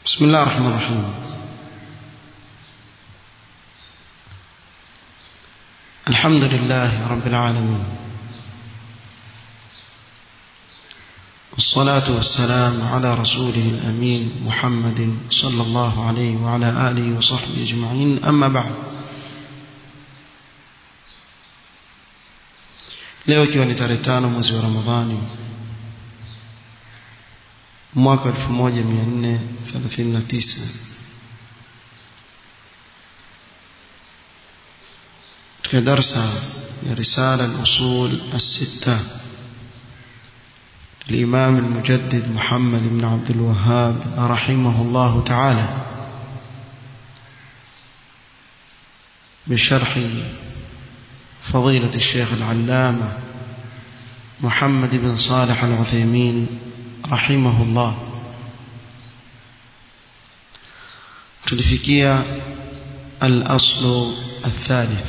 بسم الله الرحمن الرحيم الحمد لله رب العالمين والصلاة والسلام على رسوله الأمين محمد صلى الله عليه وعلى آله وصحبه أجمعين أما بعد leo ikiwa ni tarehe tano mwezi wa ramadhani mwaka 1439 katika darsa ya risala al-usul as-sitta الإمام المجدد محمد بن عبد الوهاب رحمه الله تعالى بشرح فضيلة الشيخ العلامة محمد بن صالح العثيمين رحمه الله تلفكية الأصل الثالث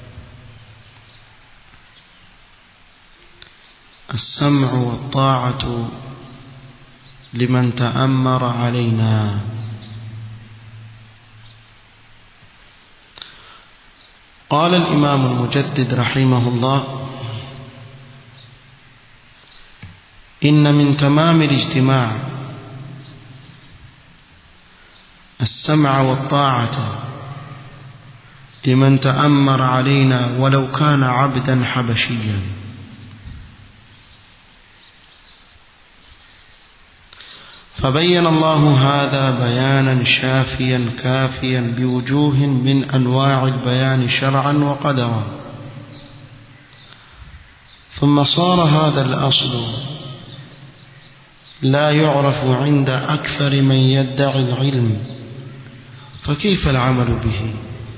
السمع والطاعة لمن تأمر علينا قال الإمام المجدد رحمه الله إن من تمام الاجتماع السمع والطاعة لمن تأمر علينا ولو كان عبدا حبشيا فبين الله هذا بيانا شافيا كافيا بوجوه من أنواع البيان شرعا وقدرا ثم صار هذا الأصل لا يعرف عند أكثر من يدعي العلم فكيف العمل به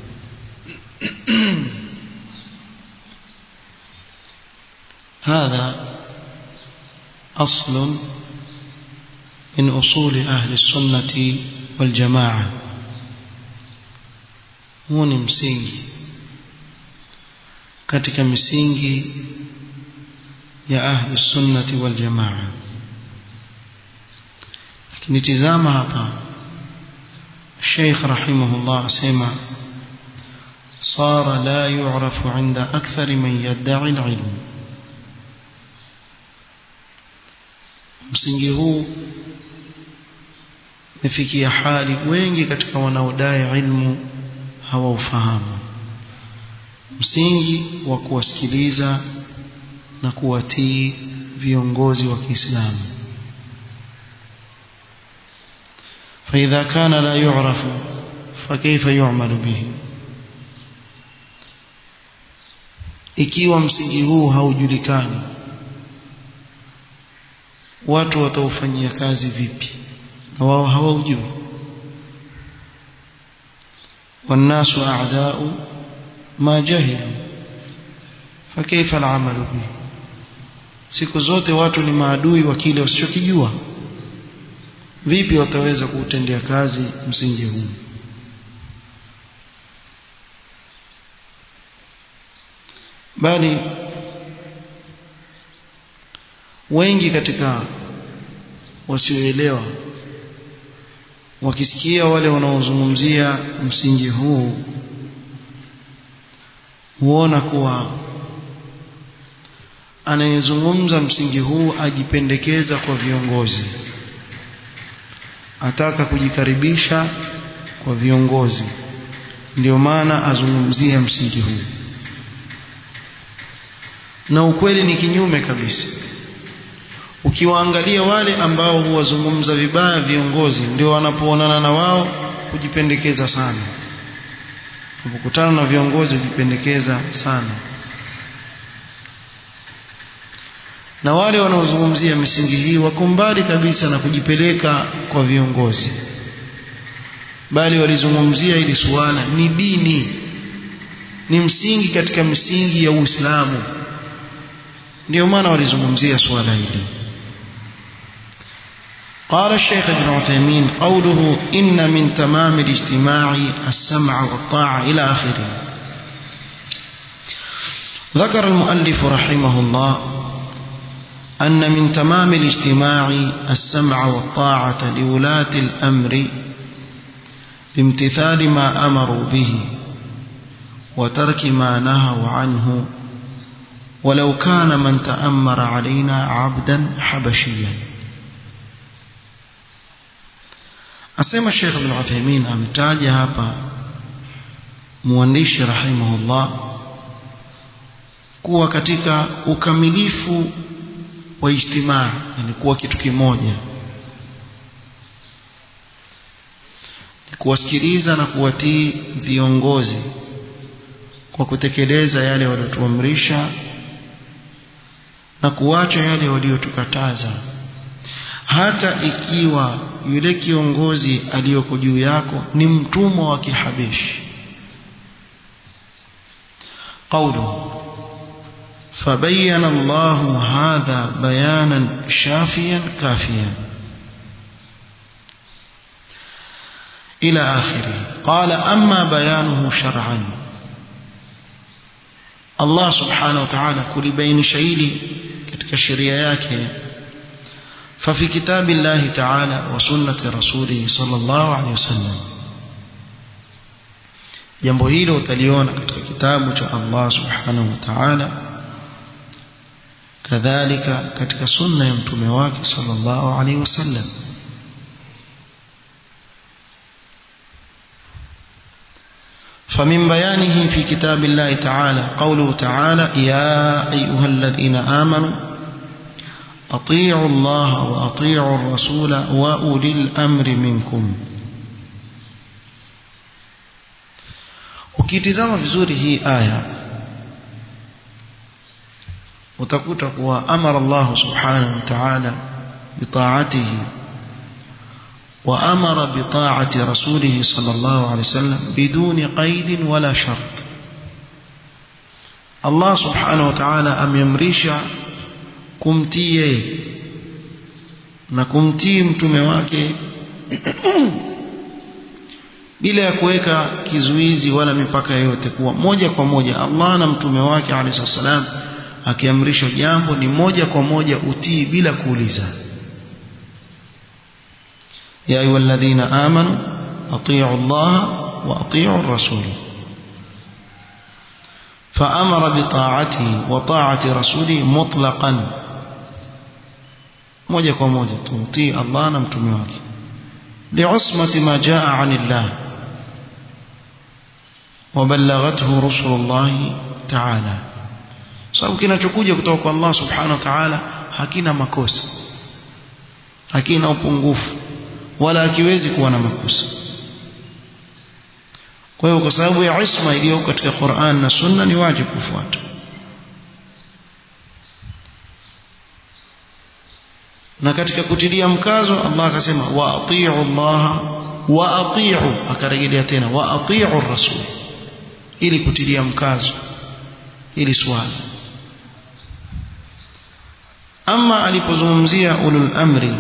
هذا أصل من أصول أهل السنة والجماعة huu ni msingi katika misingi ya ahli sunnati wal jamaa lakini tizama hapa Sheikh rahimahullah asema صار لا يعرف عند أكثر من يدعي العلم msingi huu mefikia hali wengi katika wanaodai ilmu hawaufahamu msingi wa kuwasikiliza na kuwatii viongozi wa Kiislamu فإذا كان لا يعرف فكيف يعمل به ikiwa msingi huu haujulikani watu wataufanyia kazi vipi na wao hawaujui والناس أعداء ما جهلوا فكيف العمل به siku zote watu ni maadui wa kile wasichokijua vipi wataweza kuutendea kazi msingi huu bali wengi katika wasioelewa wakisikia wale wanaozungumzia msingi huu huona kuwa anayezungumza msingi huu ajipendekeza kwa viongozi ataka kujikaribisha kwa viongozi ndio maana azungumzia msingi huu na ukweli ni kinyume kabisa ukiwaangalia wale ambao huwazungumza vibaya viongozi ndio wanapoonana na wao kujipendekeza sana unapokutana na viongozi hujipendekeza sana na wale wanaozungumzia misingi hii wako mbali kabisa na kujipeleka kwa viongozi bali walizungumzia ili suala ni dini ni msingi katika misingi ya Uislamu ndio maana walizungumzia suala hili قال الشيخ ابن عثيمين قوله إن من تمام الاجتماع السمع والطاعة إلى آخره ذكر المؤلف رحمه الله أن من تمام الاجتماع السمع والطاعة لولاة الأمر بامتثال ما أمروا به وترك ما نهوا عنه ولو كان من تأمر علينا عبدا حبشيا أسمى الشيخ ابن عثيمين أمتاج هابا مwandishi rahimahullah kuwa katika ukamilifu wa ijtimaa yani kuwa kitu kimoja ni kuwasikiliza na kuwatii viongozi kwa kutekeleza yale waliotuamrisha na kuacha yale waliotukataza hata ikiwa yule kiongozi aliyoko juu yako ni mtumwa wa kihabeshi قوله فبين الله هذا بيانا شافيا كافيا إلى آخره قال أما بيانه شرعا الله سبحانه وتعالى كل بين شيء katika sheria yake ففي كتاب الله تعالى وسنة رسوله صلى الله عليه وسلم jambo hilo utaliona katika kitabu cha Allah subhanahu wa ta'ala kadhalika katika sunna ya mtume wake sallallahu alaihi wasallam فمن بيانه في كتاب الله تعالى قوله تعالى يا أيها الذين آمنوا أطيعوا الله وأطيعوا الرسول وأولي الأمر منكم ukitizama vizuri hii aya utakuta kuwa amara Allah subhanahu wa ta'ala bitaatihi wa amara bitaati rasulih sallallahu alayhi wasallam biduni qaid wala shart Allah subhanahu wa ta'ala amemrisha kumtii yeye na kumtii mtume wake bila ya kuweka kizuizi wala mipaka yoyote kuwa moja kwa moja Allah na mtume wake alayhi salam akiamrisha jambo ni moja kwa moja utii bila kuuliza ya ayyuhalladhina amanu atii'u Allah wa atii'u ar-rasul فأمر بطاعته وطاعة رسوله مطلقا moja kwa moja tumtii Allah na mtume wake li'usmati ma jaa 'anillah وبلغته رسل الله تعالى sababu kinachokuja kutoka kwa Allah subhanahu wa ta'ala hakina makosa hakina upungufu wala hakiwezi kuwa na makosa kwa hiyo kwa sababu ya isma iliyo katika Qur'an na Sunna ni wajibu kufuata na katika kutilia mkazo Allah akasema wa atii'u Allah wa atii'u akarejelea tena wa atii'u ar-rasul ili kutilia mkazo ili swali ama alipozungumzia ulul amri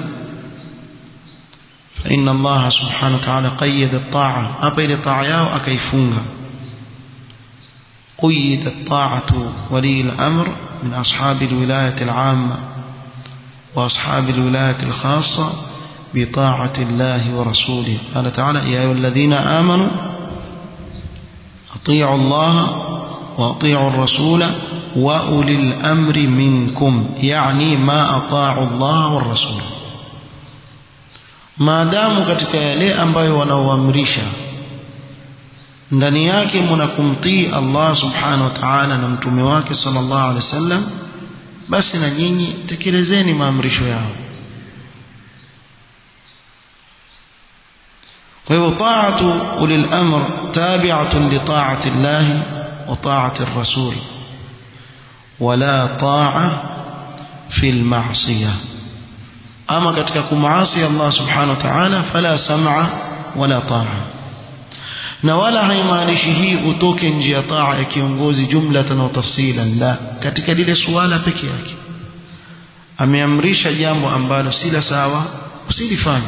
فإن الله سبحانه وتعالى قيد الطاعة أبا إلى طاعة أكيفونها قيدت طاعة ولي الأمر من أصحاب الولاية العامة وأصحاب الولاية الخاصة بطاعة الله ورسوله قال تعالى يا أيها الذين آمنوا أطيعوا الله وأطيعوا الرسول وأولي الأمر منكم يعني ما أطاعوا الله والرسول maadamu katika yale ambayo wanaoamrisha ndani yake mnakumtii Allah subhanahu wa ta'ala na mtume wake sallallahu alaihi wasallam basi na nyinyi tekelezeni maamrisho yao kwa hivyo taatu ulil amr tabi'atun li ta'ati Allah wa ta'ati ar-rasul wala ta'a fil ma'siyah ama katika kumaasi Allah subhanahu wa ta'ala fala sam'a wala ta'a na wala haimaanishi hii utoke nje ya taa ya kiongozi jumlatan wa tafsilan la katika lile suala peke yake ameamrisha jambo ambalo si la sawa usilifanye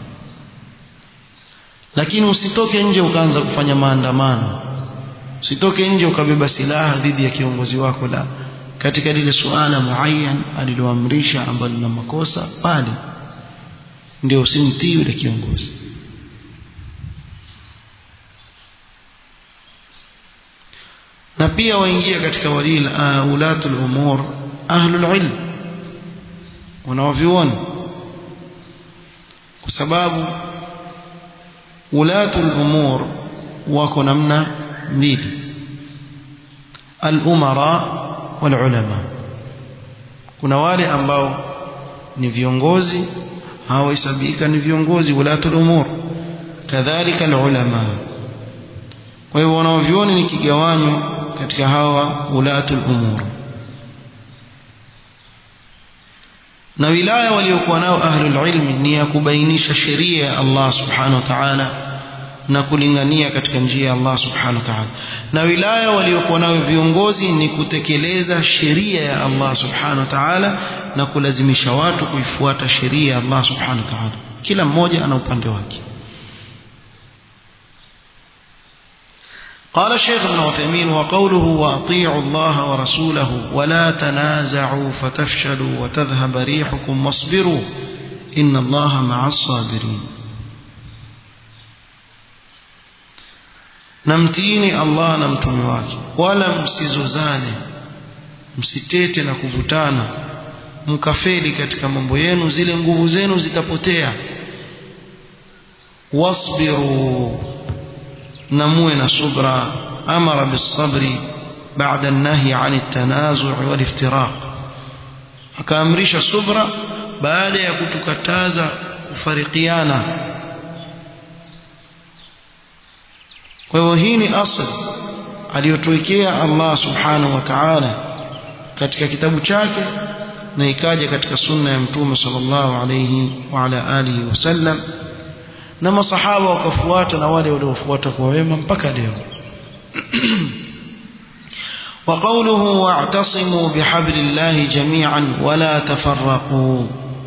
lakini usitoke nje ukaanza kufanya maandamano usitoke nje ukabeba silaha dhidi ya kiongozi wako la katika lile suala muayyan aliloamrisha ambalo lina makosa pale ndio usimtii yule kiongozi na pia waingia katika walil uh, ulatul umur ahlul ilm wanaoviona kwa sababu ulatul umur wako namna mbili al-umara wal ulama kuna wale ambao ni viongozi hawahesabika ni viongozi ulatul umur kadhalika al-ulama kwa hivyo wanaovioni ni kigawanyo katika hawa ulatul umur na wilaya waliokuwa nao ahlul ilmi ni ya kubainisha sheria ya Allah subhanahu wa ta'ala na kulingania katika njia ya Allah subhanahu wa ta'ala na wilaya waliokuwa nayo viongozi ni kutekeleza sheria ya Allah subhanahu wa ta'ala na kulazimisha watu kuifuata sheria ya Allah subhanahu wa ta'ala kila mmoja ana upande wake قال الشيخ ابن عثيمين وقوله وأطيعوا الله ورسوله ولا تنازعوا فتفشلوا وتذهب ريحكم واصبروا إن الله مع الصابرين namtiini Allah na mtume wake wala msizozane msitete na kuvutana mkafeli katika mambo yenu zile nguvu zenu zitapotea wasbiru na muwe na subra amara bisabri baada an-nahy 'an at-tanazu' wal-iftiraq akaamrisha subra baada ya kutukataza kufarikiana kwa hivyo hii ni asli aliyotuwekea Allah subhanahu wa ta'ala katika kitabu chake na ikaja katika sunna ya mtume sallallahu alayhi wa ala alihi wasallam na masahaba wakafuata na wale waliofuata kwa wema mpaka leo وقوله واعتصموا بحبل الله جميعا ولا تفرقوا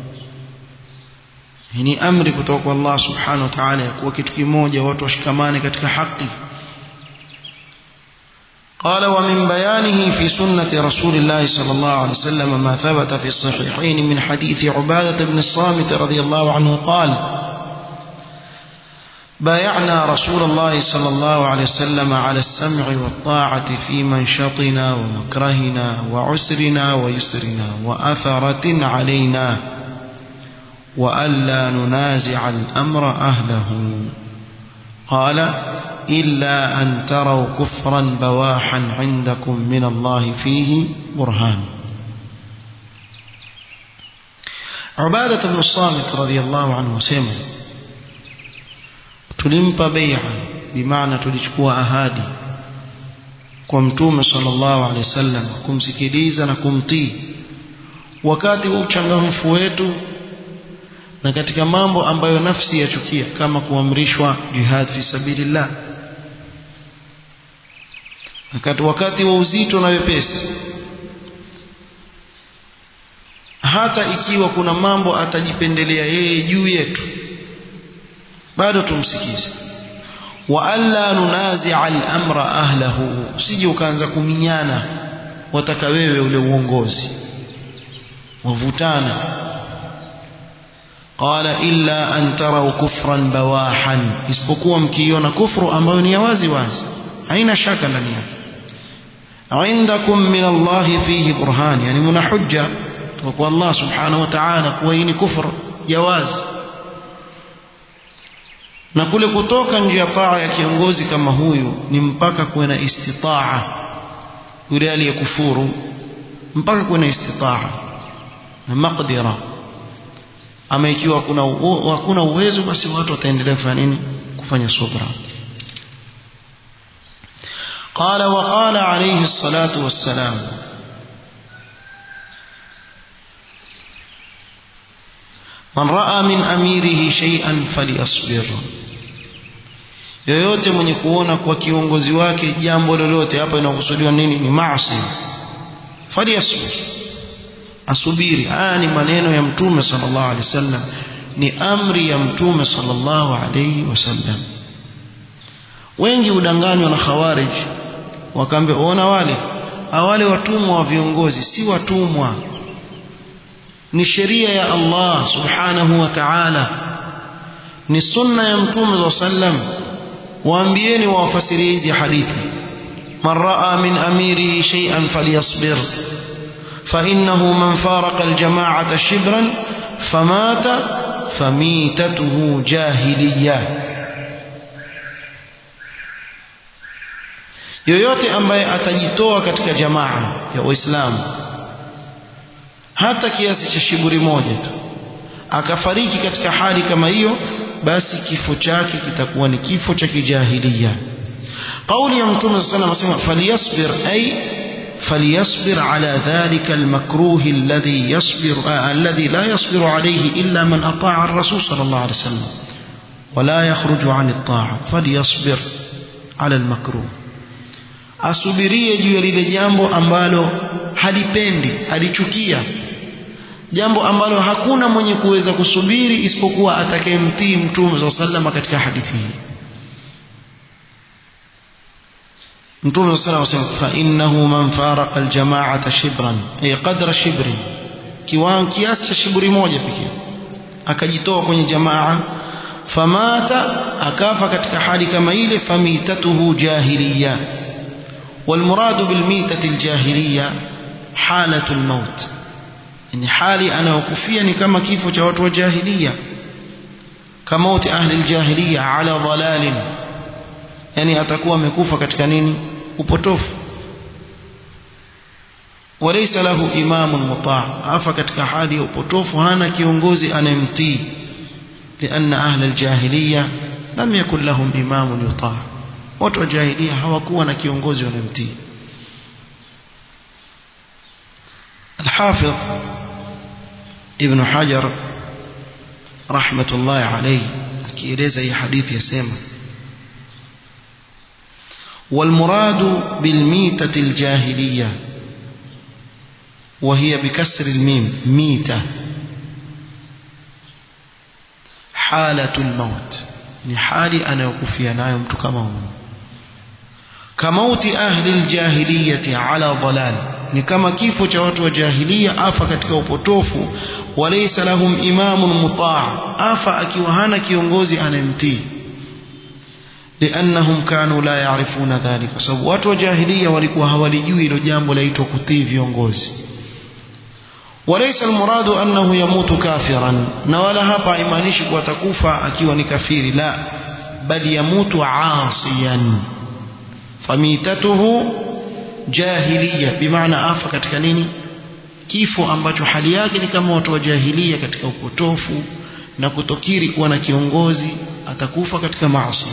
ni amri kutoka kwa Allah subhanahu wa ta'ala ya kuwa kitu kimoja watu washikamane katika haki قال ومن بيانه في سنة رسول الله صلى الله عليه وسلم ما ثبت في الصحيحين من حديث عبادة بن الصامت رضي الله عنه قال بايعنا رسول الله صلى الله عليه وسلم على السمع والطاعة في منشطنا ومكرهنا وعسرنا ويسرنا وأثرة علينا وألا ننازع الأمر أهله قال إلا أن تروا كفرا بواحا عندكم من الله فيه برهان عبادة بن الصامت رضي الله عنه سمع tulimpa bai'a bimaana tulichukua ahadi kwa mtume sallallahu alaihi wasallam kumsikiliza na kumtii wakati wa uchangamfu wetu na katika mambo ambayo nafsi yachukia kama kuamrishwa jihad fi sabilillah wakati wakati wa uzito na wepesi hata ikiwa kuna mambo atajipendelea yeye juu yetu bado tumsikize wa alla nunazi'a al-amra ahlahu usije ukaanza kuminyana wataka wewe ule uongozi wavutana qala illa an taraw kufran bawahan isipokuwa mkiona kufru ambayo ni ya wazi wazi haina shaka ndani yake عندكم من الله فيه برهان يعني من حجة وقال الله سبحانه وتعالى كوين كفر جواز na kule kutoka nje ya paa ya kiongozi kama huyu ni mpaka kuwe na istitaa yule aliyekufuru mpaka kuwe na istitaa na maqdira ama ikiwa kuna hakuna uwezo basi watu wataendelea kufanya nini kufanya subra قال وقال عليه الصلاة والسلام من رأى من أميره شيئا فليصبر yoyote mwenye kuona kwa kiongozi wake jambo lolote hapa inakusudiwa nini ni maasi falyasbir asubiri haya ni maneno ya mtume sallallahu alaihi wasallam ni amri ya mtume sallallahu alaihi wasallam wengi udanganywa na khawarij wakaambia ona wale wale watumwa wa viongozi si watumwa ni sheria ya Allah subhanahu wa ta'ala ni sunna ya mtume wa sallam waambieni wawafasirie hizi hadithi man raa min amiri shay'an falyasbir فإنه من فارق الجماعة شبرا فمات فميتته جاهلية yoyote ambaye atajitoa katika jamaa ya Uislamu hata kiasi cha shiburi moja tu akafariki katika hali kama hiyo basi kifo chake kitakuwa ni kifo cha kijahilia kauli ya mtume sallallahu alayhi wasallam faliyasbir ay فليصبر على ذلك المكروه الذي يصبر آه الذي لا يصبر عليه إلا من أطاع الرسول صلى الله عليه وسلم ولا يخرج عن الطاعة فليصبر على المكروه asubirie juu ya lile jambo ambalo halipendi alichukia jambo ambalo hakuna mwenye kuweza kusubiri isipokuwa atakayemtii mtume saa salama katika hadithi hii mtume saa salam asema fa innahu man faraqa aljamaata shibran ay qadra shibrin kiwango kiasi cha shiburi moja pekee akajitoa kwenye jamaa famata akafa katika hali kama ile famitatuhu jahiliya والمراد بالميتة الجاهلية حالة الموت يعني حالي أنا وكفيا كما كيف جوات وجاهلية كموت أهل الجاهلية على ضلال يعني أتكوى مكوفة كتكنين وبطوف وليس له إمام مطاع أفا كتك حالي وبطوف هانا كيونغوزي أنا يمتي لأن أهل الجاهلية لم يكن لهم إمام يطاع watu wa jahilia hawakuwa na kiongozi wanamtii الحافظ ابن حجر رحمة الله عليه akieleza hii hadithi yasema والمراد بالميتة الجاهلية وهي بكسر الميم ميتة حالة الموت ni hali anayokufia nayo mtu kama huyo kamauti ahli aljahiliyati ala dalal ni kama kifo cha watu wa jahiliya afa katika upotofu walaysa lahum imamun mutaa afa akiwa hana kiongozi anayemtii liannahum kanu la yaarifuna dhalika kwa sababu watu wa jahiliya walikuwa hawalijui hilo jambo laitwa kutii viongozi وليس المراد أنه يموت كافرا نولا هبا إيمانيش وتكوفى أكيو كفير لا بل يموت عاصيا فميتته جاهلية بمعنى آفة katika nini kifo ambacho hali yake ni kama watu wa jahilia katika upotofu na kutokiri kuwa na kiongozi atakufa katika maasi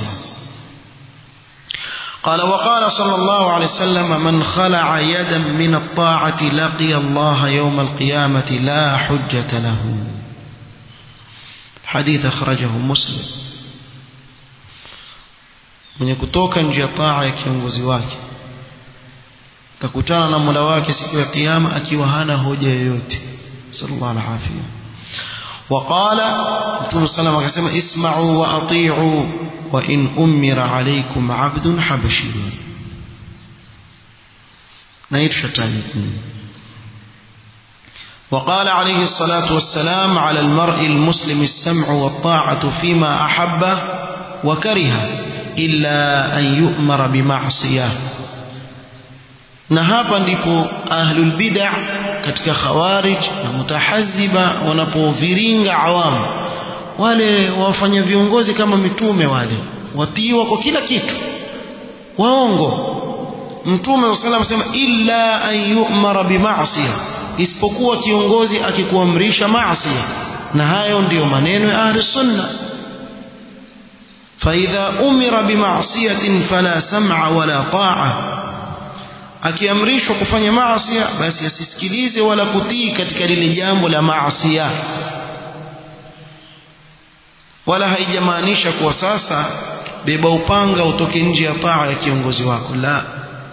قال وقال صلى الله عليه وسلم من خلع يدا من الطاعة لقي الله يوم القيامة لا حجة له حديث أخرجه مسلم mwenye kutoka nje ya taa ya kiongozi wake takutana na mola wake siku ya kiyama akiwa hana hoja yoyote sallallahu alaihi afia waqala mtume sallam akasema isma'u wa ati'u wa in umira alaykum 'abdun habashi na hii tushataja وقال عليه الصلاة والسلام على المرء المسلم السمع والطاعة فيما أحب وكره إلا أن يؤمر بمعصية na hapa ndipo ahlul bid'ah katika khawarij na mutahaziba wanapoviringa awamu wale wafanya viongozi kama mitume wale watiiwa kwa kila kitu waongo mtume wa sallam sema illa an yu'mara bima'siyah isipokuwa kiongozi akikuamrisha maasi na hayo ndiyo maneno ya ahli sunna فإذا أمر بمعصية فلا سمع ولا طاعة akiamrishwa kufanya maasi basi asisikilize wala kutii katika lile jambo la maasi wala haijamaanisha kuwa sasa beba upanga utoke nje ya taa ya kiongozi wako la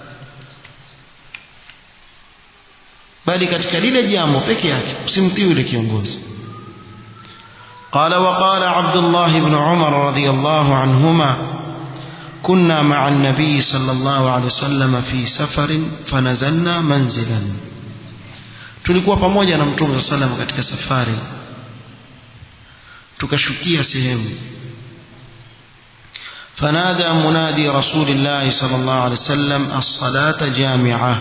bali katika lile jambo peke yake usimtii yule kiongozi قال وقال عبد الله بن عمر رضي الله عنهما كنا مع النبي صلى الله عليه وسلم في سفر فنزلنا منزلا tulikuwa pamoja na mtume صلى الله عليه وسلم katika safari tukashukia sehemu فنادى منادي رسول الله صلى الله عليه وسلم الصلاة جامعة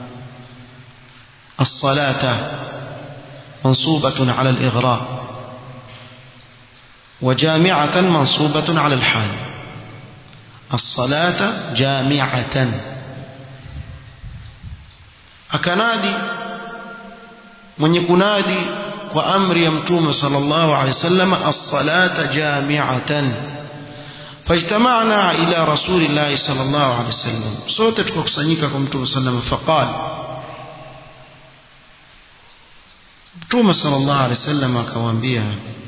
الصلاة منصوبة على الإغراء وجامعة منصوبة على الحال الصلاة جامعة أكنادي من يكنادي وأمر يمتوم صلى الله عليه وسلم الصلاة جامعة فاجتمعنا إلى رسول الله صلى الله عليه وسلم صوتك وكسنيككم صلى الله عليه وسلم فقال Mtume sallallahu alaihi wasallam akawaambia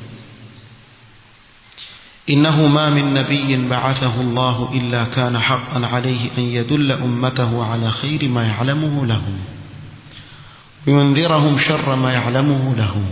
إنه ما من نبي بعثه الله إلا كان حقا عليه أن يدل أمته على خير ما يعلمه لهم وينذرهم شر ما يعلمه لهم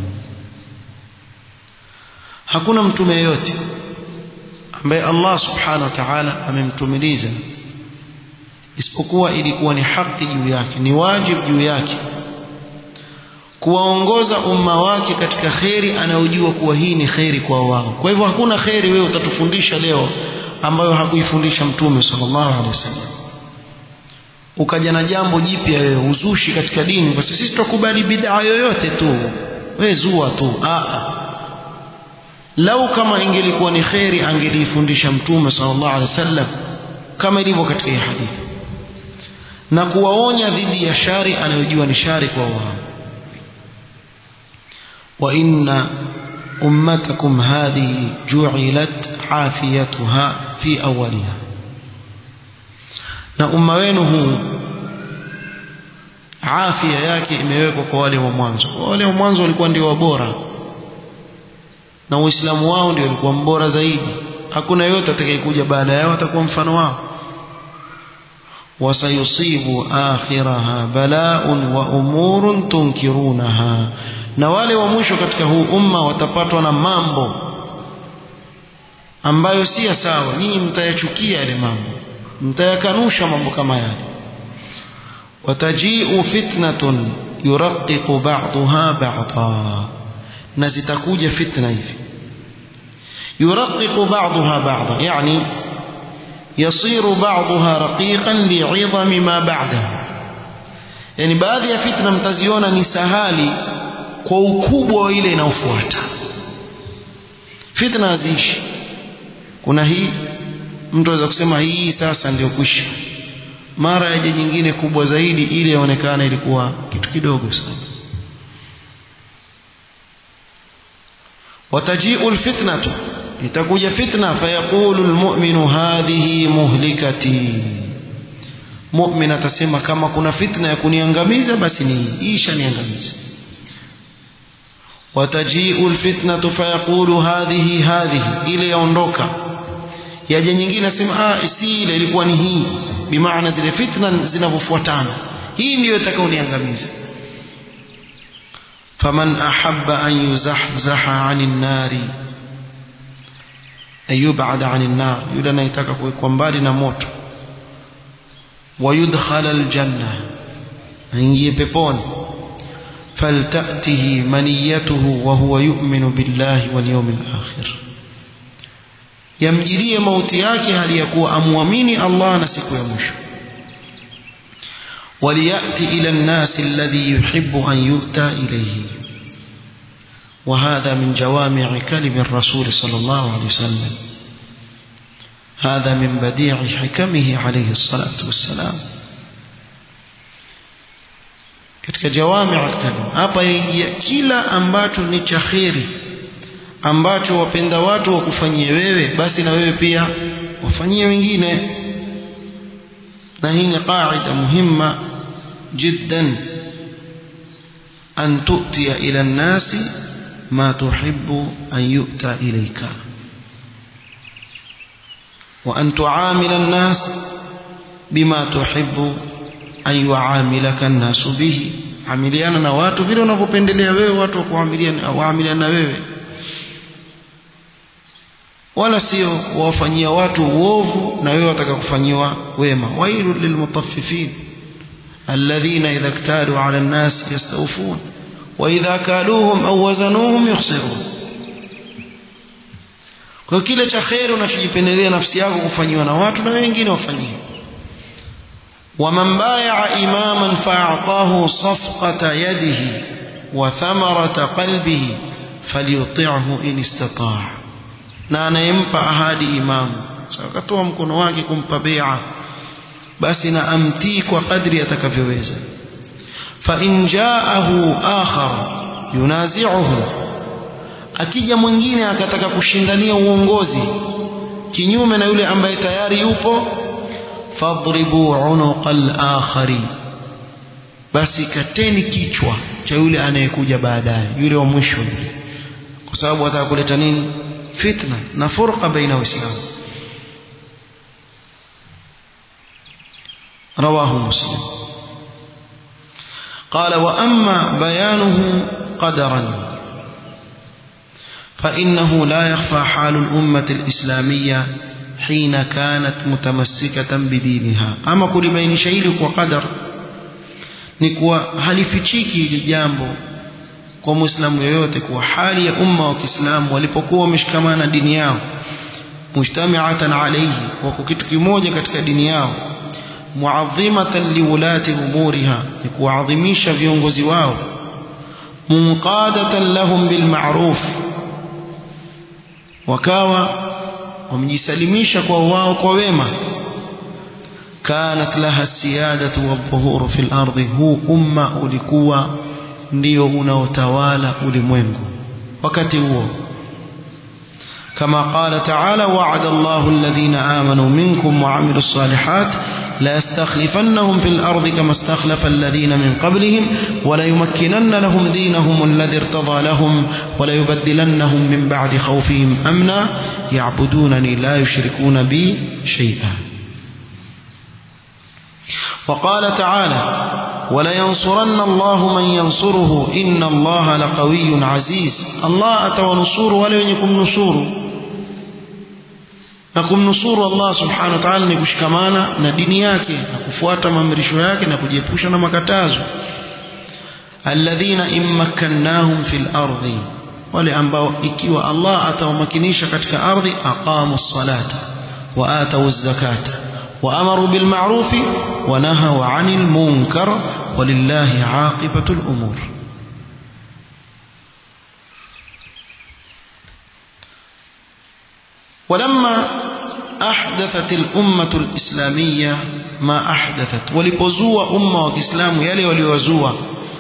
hakuna mtume yeyote ambaye Allah subhanahu wa ta'ala amemtumiliza isipokuwa ilikuwa ni haki juu yake ni wajibu juu yake kuwaongoza umma wake katika kheri anayojua kuwa hii ni kheri kwa wao kwa hivyo hakuna kheri wewe utatufundisha leo ambayo hakuifundisha mtume sallallahu alaihi wasallam ukaja na jambo jipya wewe uzushi katika dini kwa sisi tutakubali bid'a yoyote tu wewe zua tu a lau kama ingelikuwa ni kheri angeliifundisha mtume sallallahu alaihi wasallam kama ilivyo katika hii hadithi na kuwaonya dhidi ya shari anayojua ni shari kwa wao وإن أمتكم هذه جعلت عافيتها في أولها na umma wenu huu afya yake imewekwa kwa wale wa mwanzo wale wa mwanzo walikuwa ndio wabora na uislamu wao ndio ulikuwa mbora zaidi hakuna yote atakayekuja baada yao atakuwa mfano wao wasayusibu akhiraha bala'un wa umurun tunkirunaha na wale wa mwisho katika huu umma watapatwa na mambo ambayo si ya sawa nyinyi mtayachukia yale mambo mtayakanusha mambo kama yale watajiu fitnatun yuraqiqu ba'daha ba'dha na zitakuja fitna hivi yuraqiqu ba'daha ba'dha yani يصير بعضها رقيقا لعظم ما بعدها yani baadhi ya fitna mtaziona ni sahali kwa ukubwa wa ile inayofuata fitna haziishi kuna hii mtu aweza kusema hii sasa ndio kwisha mara yaje nyingine kubwa zaidi ili yaonekana ilikuwa kitu kidogo sana watajiu alfitnatu itakuja fitna fayaqulu almu'minu hadhihi muhlikati mu'min atasema kama kuna fitna ya kuniangamiza basi ni isha niangamiza watajiu alfitnatu fayaqulu hadhihi hadhihi ile yaondoka yaje nyingine asema ah si ile ilikuwa ni hii bimaana zile fitna zinavyofuatana hii ndiyo itakaoniangamiza faman ahabba an yuzahzaha 'anil nari ayub'ada 'anil nar yule anayetaka kuwekwa mbali na moto wayudkhala aljanna aingie peponi faltatihi maniyatuhu wa huwa yu'minu billahi wal yawmil akhir yamjirie mauti yake hali ya kuwa amwamini Allah na siku ya mwisho وليأتي إلى الناس الذي يحب أن يؤتى إليه وهذا من جوامع كلم الرسول صلى الله عليه وسلم هذا من بديع حكمه عليه الصلاة والسلام katika jawami al-kalim hapa yaingia kila ambacho ni cha kheri ambacho wapenda watu wakufanyie wewe basi na wewe pia wafanyie wengine na hii ni qaida muhimma jiddan an tu'tiya ila an-nasi ma tuhibbu an yu'ta ilayka wa an tu'amila an-nas bima tuhibbu an yu'amilaka an-nasu bihi amiliana na watu vile unavyopendelea wewe watu wakuamiliana waamiliana na wewe wala sio wawafanyia watu uovu na wewe wataka kufanyiwa wema wailu lilmutaffifin alladhina idha iktalu ala an-nas yastawfun wa idha kaluhum aw wazanuhum yukhsirun kwa kile cha kheri unachojipendelea nafsi yako kufanyiwa na watu na wengine wafanyie ومن بايع إماما فأعطاه صفقة يده وثمرة قلبه فليطعه إن استطاع na anayempa ahadi imamu so, akatoa mkono wake kumpa bea basi na amtii kwa kadri atakavyoweza fa in jaahu akhar yunazi'uhu akija mwingine akataka kushindania uongozi kinyume na yule ambaye tayari yupo fadribu unuqa al-akhari basi kateni kichwa cha yule anayekuja baadaye yule wa mwisho yule kwa sababu ataka kuleta nini fitna na furqa baina waislamu رواه مسلم قال وأما بيانه قدرا فإنه لا يخفى حال الأمة الإسلامية حين كانت متمسكة بدينها أما كل بين شيء وقدر نكوى هل fichiki ili jambo kwa muislamu yoyote kuwa hali ya umma wa Kiislamu walipokuwa wameshikamana dini yao mujtami'atan alayhi wako kitu kimoja katika dini yao muadhimatan liwulati umuriha ni kuadhimisha viongozi wao munqadatan lahum bilma'ruf wakawa wamejisalimisha kwa wao kwa wema kanat laha siyadatu wadhuhuru fil ardi huu umma ulikuwa ndio unaotawala ulimwengu wakati huo كما قال تعالى وعد الله الذين آمنوا منكم وعملوا الصالحات لا يستخلفنهم في الأرض كما استخلف الذين من قبلهم ولا يمكنن لهم دينهم الذي ارتضى لهم ولا يبدلنهم من بعد خوفهم أمنا يعبدونني لا يشركون بي شيئا وقال تعالى ولينصرن الله من ينصره إن الله لقوي عزيز الله أتونصور ولا يكون نصوره na kumnusuru Allah subhanahu wa ta'ala ni kushikamana na dini yake na kufuata maamrisho yake na kujiepusha na makatazo alladhina immakkannahum fil ardi wale ambao ikiwa Allah atawamakinisha katika ardhi aqamu ssalata wa atau zakata wa amaru bil ma'ruf wa nahaw 'anil munkar walillahi 'aqibatul umur ولما أحدثت الأمة الإسلامية ما أحدثت ولبزوا أمة وكسلام يلي وليوزوا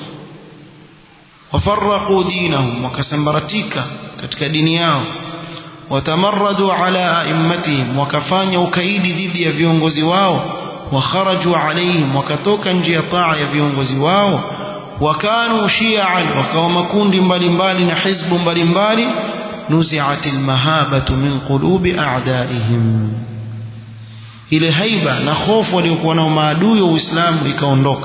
وفرقوا دينهم وكسمبرتيك كتك دينياهم وتمردوا على أئمتهم وكفانيا وكيد ضد يفيونغوزي واو وخرجوا عليهم وكتوكا نجي طاعة يفيونغوزي واو وكانوا شيعا وكومكون mbalimbali na hizbu mbalimbali نزعت المهابة من قلوب أعدائهم ile haiba na hofu waliokuwa nao maadui wa Uislamu ikaondoka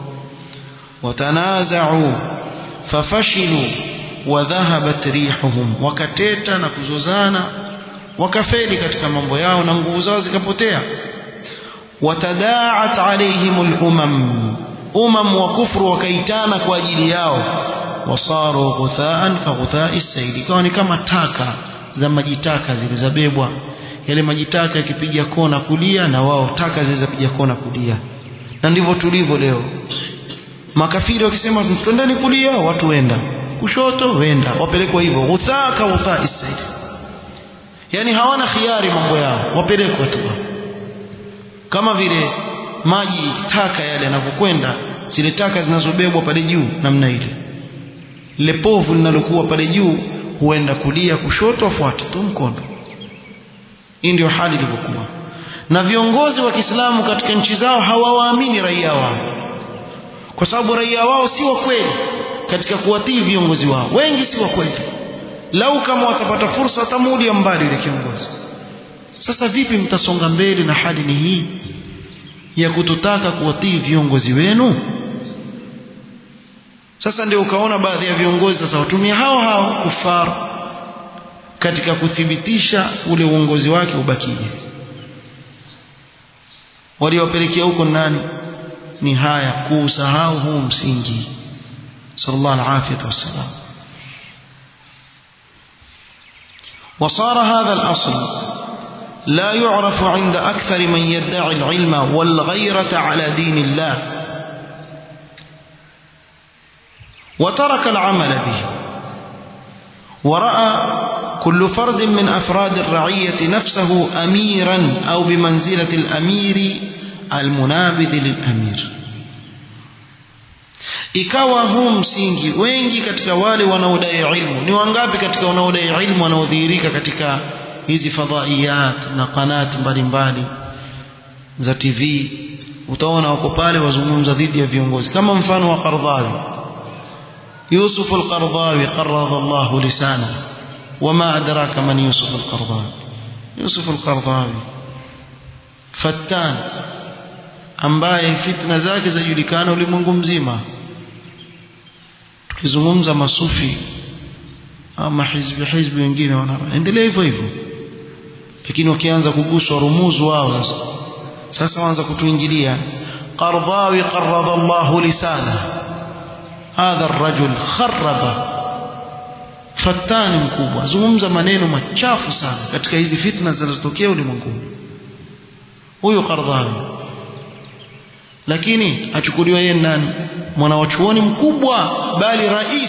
watanazau fafashilu wa dhahabat rihuhum wakateta na kuzozana wakafeli katika mambo yao na nguvu zao zikapotea watadaat alaihim al-umam umam wa kufru wakaitana kwa ajili yao wasaru ghuthaan ka ghuthai saili ikawa ni kama taka za majitaka zilizobebwa yale majitaka yakipiga kona kulia na wao taka zilizopiga kona kulia na ndivyo tulivyo leo makafiri wakisema twendeni kulia watu wenda kushoto wenda wapelekwa hivyo ghuthaa ka ghuthai saili yani hawana khiari mambo yao wapelekwa tu kama vile maji taka yale yanavyokwenda zile taka zinazobebwa pale juu namna ile lile povu linalokuwa pale juu huenda kulia kushoto afuate tu mkono hii ndio hali ilivyokuwa na viongozi wa Kiislamu katika nchi zao hawawaamini raia wao kwa sababu raia wao si wa kweli katika kuwatii viongozi wao wengi si wa kweli lau kama watapata fursa watamuulia mbali yule kiongozi sasa vipi mtasonga mbele na hali ni hii ya kutotaka kuwatii viongozi wenu sasa ndio ukaona baadhi ya viongozi sasa watumia hao hao kufar katika kuthibitisha ule uongozi wake ubakije waliowapelekea huko nani ni haya kuusahau huu msingi sallallahu alaihi wasallam وصار هذا الأصل لا يعرف عند أكثر من يدعي العلم والغيرة على دين الله وترك العمل به ورأى كل فرد من أفراد الرعية نفسه أميرا أو بمنزلة الأمير المنابذ للأمير ikawa huu msingi wengi katika wale wanaodai ilmu ni wangapi katika wanaodai ilmu wanaodhihirika katika hizi fadhaiyat na kanati mbalimbali za TV utaona wako pale wazungumza dhidi ya viongozi kama mfano wa Qardhawi Yusuf al-Qardhawi qarradha Allah lisana wama adraka man Yusuf al-Qardhawi Yusuf al-Qardhawi fattan ambaye fitna zake zajulikana ulimwengu mzima tukizungumza masufi ama hizbi hizbi wengine wanaendelea hivyo hivyo lakini wakianza kuguswa rumuzu wao sasa sasa waanza kutuingilia qardawi qarrada Allah lisana hadha الرجل خرب fatani mkubwa zungumza maneno machafu sana katika hizi fitna zinazotokea ulimwenguni huyu Qardhawi lakini achukuliwa yeye nani mwana wa chuoni mkubwa bali rais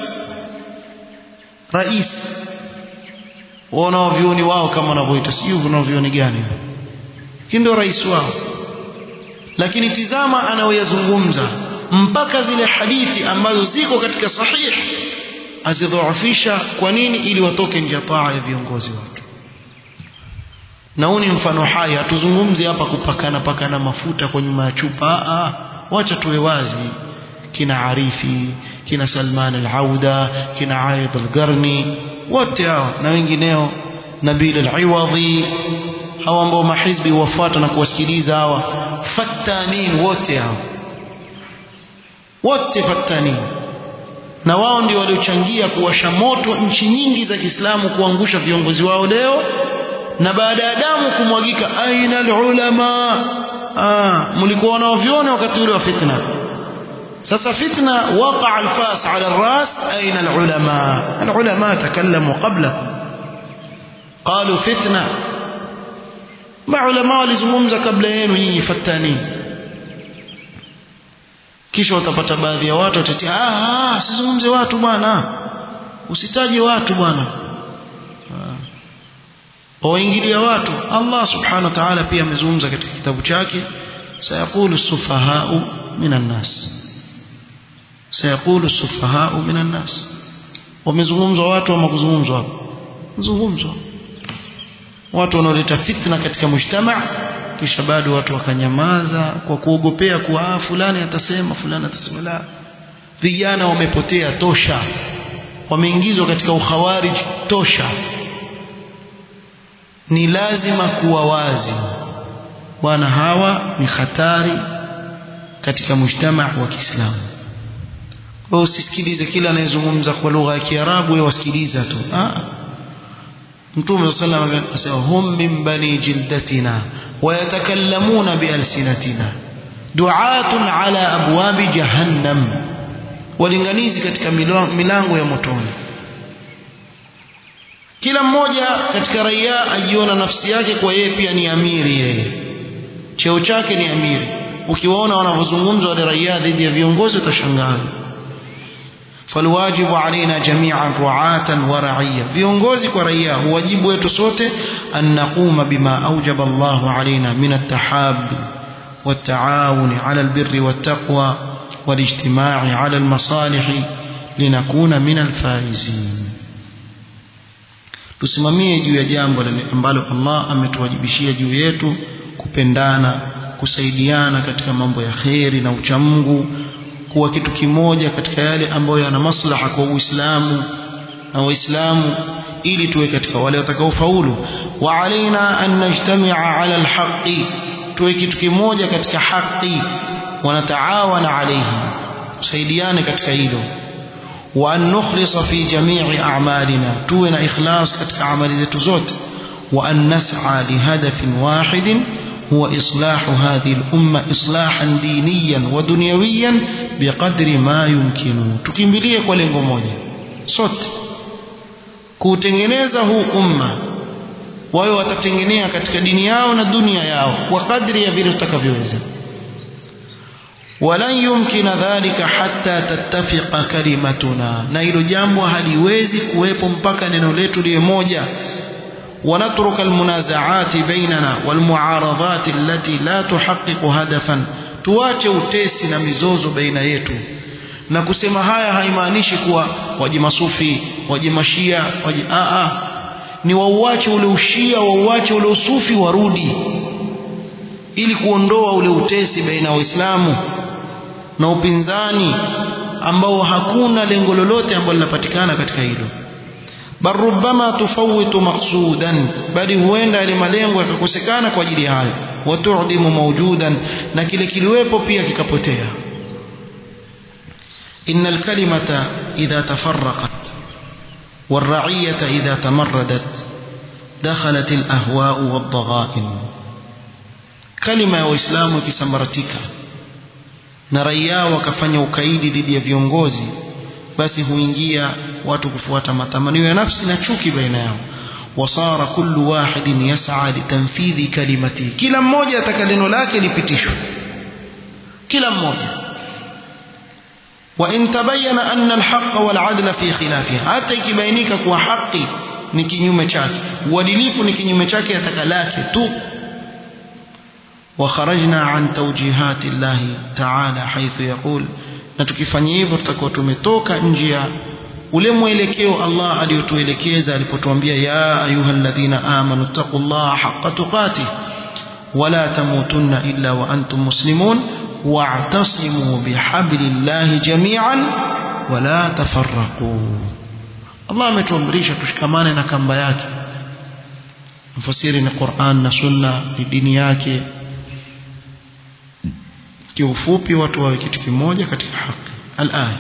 rais wanaovioni wao kama wanavyoita sijui wanaovioni gani ndio rais wao lakini tizama anaoyazungumza mpaka zile hadithi ambazo ziko katika sahih azidhoofisha kwa nini ili watoke nje ya taa ya viongozi wake na huu ni mfano hai hatuzungumzi hapa kupakana pakana mafuta kwa nyuma ya chupa ah wacha tuwe wazi kina Arifi kina Salman al-Auda kina Aid al-Qarni wote hao na wengineo Nabil al-Iwadhi hawa ambao mahizbi wafuata na kuwasikiliza hawa fattanin wote hao wote fattanin na wao ndio waliochangia kuwasha moto nchi nyingi za Kiislamu kuangusha viongozi wao leo na baada ya damu kumwagika aina alulama ah mlikuwa wanaoviona wakati ule wa fitna sasa fitna waqa alfas ala alras aina alulama alulama takallamu qablakum qalu fitna maulama walizungumza kabla yenu nyinyi fatani kisha utapata baadhi ya watu watatia ah ah sizungumze watu bwana usitaje watu bwana waingilia watu Allah subhanahu wa ta'ala pia amezungumza katika kitabu chake sayaqulu sufahau minan nas sayaqulu sufahau minan nas wamezungumzwa watu ama kuzungumzwa hapo zungumzwa watu wanaoleta fitna katika mujtama kisha bado watu wakanyamaza kwa kuogopea kuwa fulani atasema fulani atasema la vijana wamepotea tosha wameingizwa katika ukhawarij tosha ni lazima kuwa wazi bwana hawa ni hatari katika mujtama wa Kiislamu wewe usisikilize kila anayezungumza kwa lugha ya Kiarabu wewe wasikiliza tu ah Mtume sallallahu alayhi wasallam asema hum min bani jildatina wa yatakallamuna bi alsinatina du'atun ala abwabi jahannam walinganizi katika milango ya motoni kila mmoja katika raia ajiona nafsi yake kwa yeye pia ni amiri yeye cheo chake ni amiri ukiwaona wanavyozungumza wale raia dhidi ya viongozi utashangaa falwajibu alaina jami'an ru'atan wa ra'iyya viongozi kwa raia huwajibu wetu sote an naquma bima awjaba Allahu alaina min at-tahab والتعاون على البر والتقوى والاجتماع على المصالح لنكون من الفائزين tusimamie juu ya jambo ambalo Allah ametuwajibishia juu yetu kupendana kusaidiana katika mambo ya kheri na uchamungu kuwa kitu kimoja katika yale ambayo yana maslaha kwa Uislamu na Waislamu ili tuwe katika wale watakaofaulu wa alaina an najtami'a ala alhaqi tuwe kitu kimoja katika haki wanataawana alayhi tusaidiane katika hilo wa an nukhlisa fi jami'i a'malina tuwe na ikhlas katika amali zetu zote wa an nas'a li hadafin wahidin huwa islahu hadhihi al-umma islahan diniyan wa dunyawiyan biqadri ma yumkinu tukimbilie kwa lengo moja sote kuutengeneza huu umma wao watatengenea katika dini yao na dunia yao kwa kadri ya vile tutakavyoweza walan yumkina dhalika hatta tattafiqa kalimatuna na hilo jambo haliwezi kuwepo mpaka neno letu liwe moja ونترك المنازعات بيننا والمعارضات التي لا تحقق هدفا tuache utesi na mizozo baina yetu na kusema haya haimaanishi kuwa waji masufi waji mashia waji aa ni wauache ule ushia wauache ule usufi warudi ili kuondoa ule utesi baina ya waislamu na upinzani ambao hakuna lengo lolote ambalo linapatikana katika hilo bal rubbama tufawitu maqsudan bali huenda yale malengo yakakosekana kwa ajili hayo watudimu mawjudan na kile kiliwepo pia kikapotea إن الكلمة إذا تفرقت والرعية إذا تمردت دخلت الأهواء والضغائن كلمة وإسلام كسمرتك نريا وكفanya ukaidi dhidi ya viongozi basi huingia watu kufuata matamanio ya nafsi na chuki baina yao wasara kullu wahidin yas'a litanfidhi kalimati kila mmoja ataka neno lake lipitishwe kila mmoja وإن تبين أن الحق والعدل في خلافها حتى ikibainika kuwa haki ni kinyume chake uadilifu ni kinyume chake yataka lake tu وخرجنا عن توجيهات الله تعالى حيث يقول na tukifanya hivyo tutakuwa tumetoka nje ya ule mwelekeo Allah aliyotuelekeza alipotuambia ya ayyuhalladhina amanu taqullaha haqqa tuqatih wala tamutunna illa wa antum muslimun واعتصموا بحبل الله جميعا ولا تفرقوا الله ametuamrisha tushikamane na kamba yake mfasiri ni Qur'an na Sunna ni dini yake kiufupi watu wawe kitu kimoja katika haki الآن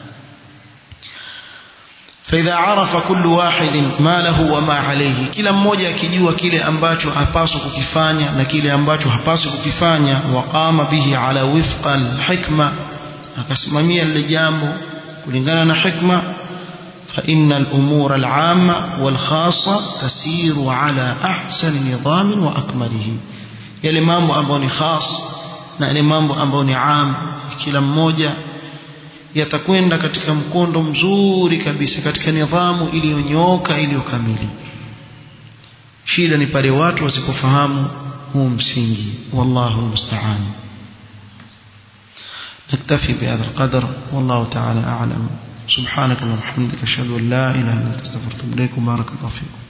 فإذا عرف كل واحد ما له وما عليه kila mmoja akijua kile ambacho hapaswi kukifanya na kile ambacho hapaswi kukifanya waqama bihi ala wifqa alhikma akasimamia lile jambo kulingana na hikma فإن الأمور العامة والخاصة تسير على أحسن نظام وأكمله yale mambo ambayo ni khas na yale mambo ambayo ni am kila mmoja yatakwenda katika mkondo mzuri kabisa katika nidhamu iliyonyooka iliyokamili shida ni pale watu wasipofahamu huu msingi wallahu musta'an نكتفي بهذا القدر والله تعالى أعلم سبحانك اللهم وبحمدك أشهد أن لا إله إلا أنت استغفرك وأتوب إليك وبارك الله فيكم